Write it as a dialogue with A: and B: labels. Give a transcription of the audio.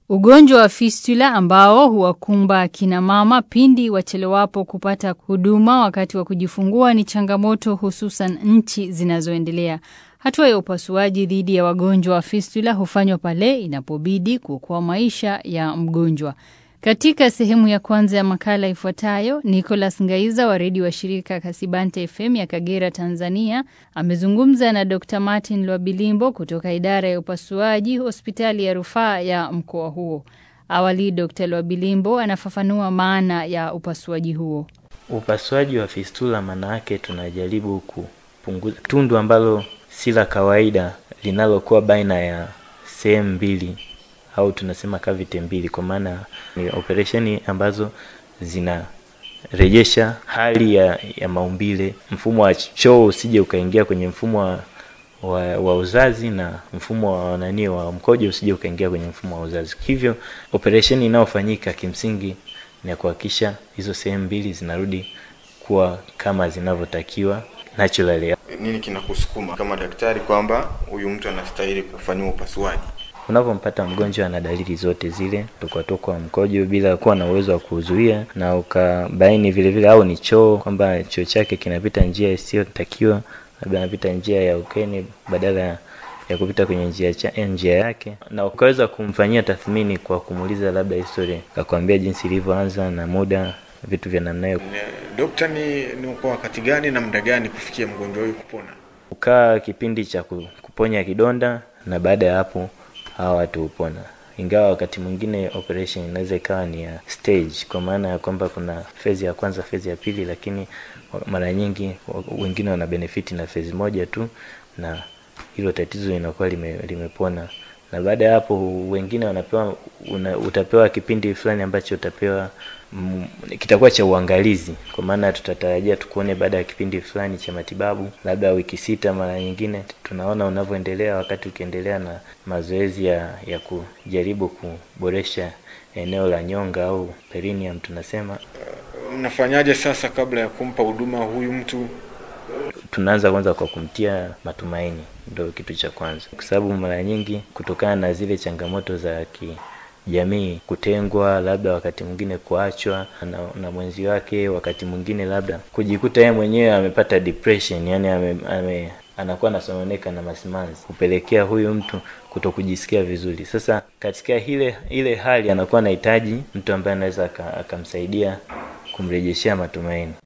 A: Ugonjwa wa fistula ambao huwakumba akina mama pindi wachelewapo kupata huduma wakati wa kujifungua ni changamoto hususan nchi zinazoendelea. Hatua ya upasuaji dhidi ya wagonjwa wa fistula hufanywa pale inapobidi kuokoa maisha ya mgonjwa. Katika sehemu ya kwanza ya makala ifuatayo, Nicholas Ngaiza wa redio wa shirika Kasibante FM ya Kagera, Tanzania, amezungumza na Dr. Martin Lwabilimbo kutoka idara ya upasuaji hospitali ya rufaa ya mkoa huo. Awali, Dr. Lwabilimbo anafafanua maana ya upasuaji huo.
B: Upasuaji wa fistula maana yake tunajaribu kupunguza tundu ambalo si la kawaida linalokuwa baina ya sehemu mbili au tunasema cavity mbili, kwa maana ni operesheni ambazo zinarejesha hali ya, ya maumbile. Mfumo wa choo usije ukaingia kwenye mfumo wa, wa, wa uzazi na mfumo wa nani wa mkojo usije ukaingia kwenye mfumo wa uzazi. Hivyo operesheni inayofanyika kimsingi ni kuhakikisha hizo sehemu mbili zinarudi kuwa kama zinavyotakiwa naturally.
C: Nini kinakusukuma kama daktari kwamba huyu mtu anastahili kufanyiwa upasuaji?
B: Unapompata mgonjwa ana dalili zote zile, tokwa mkojo bila kuwa na uwezo wa kuzuia, na ukabaini vile vile au ni choo, kwamba choo chake kinapita njia isiyotakiwa, labda anapita njia ya ukeni badala ya kupita kwenye njia cha njia yake, na ukaweza kumfanyia tathmini kwa kumuuliza labda historia, akakwambia jinsi ilivyoanza na muda, vitu vya namna hiyo.
C: Dokta, ni, ni kwa wakati gani na muda gani kufikia mgonjwa huyu kupona?
B: Ukaa kipindi cha kuponya kidonda, na baada ya hapo hawa watu hupona, ingawa wakati mwingine operation inaweza ikawa ni ya stage, kwa maana ya kwamba kuna fezi ya kwanza, fezi ya pili, lakini mara nyingi wengine wana benefiti na fezi moja tu, na hilo tatizo linakuwa lime, limepona. Na baada ya hapo wengine wanapewa una, utapewa kipindi fulani ambacho utapewa mm, kitakuwa cha uangalizi, kwa maana tutatarajia tukuone baada ya kipindi fulani cha matibabu, labda wiki sita. Mara nyingine tunaona unavyoendelea, wakati ukiendelea na mazoezi ya, ya kujaribu kuboresha eneo la nyonga au perineum tunasema.
C: Mnafanyaje sasa kabla ya kumpa huduma huyu mtu?
B: Tunaanza kwanza kwa kumtia matumaini, ndio kitu cha kwanza, kwa sababu mara nyingi kutokana na zile changamoto za kijamii, kutengwa, labda wakati mwingine kuachwa na, na mwenzi wake, wakati mwingine labda kujikuta yeye mwenyewe amepata depression, yani ame, ame anakuwa anasononeka na masimanzi, kupelekea huyu mtu kuto kujisikia vizuri. Sasa katika ile ile hali anakuwa anahitaji mtu ambaye anaweza akamsaidia kumrejeshea matumaini.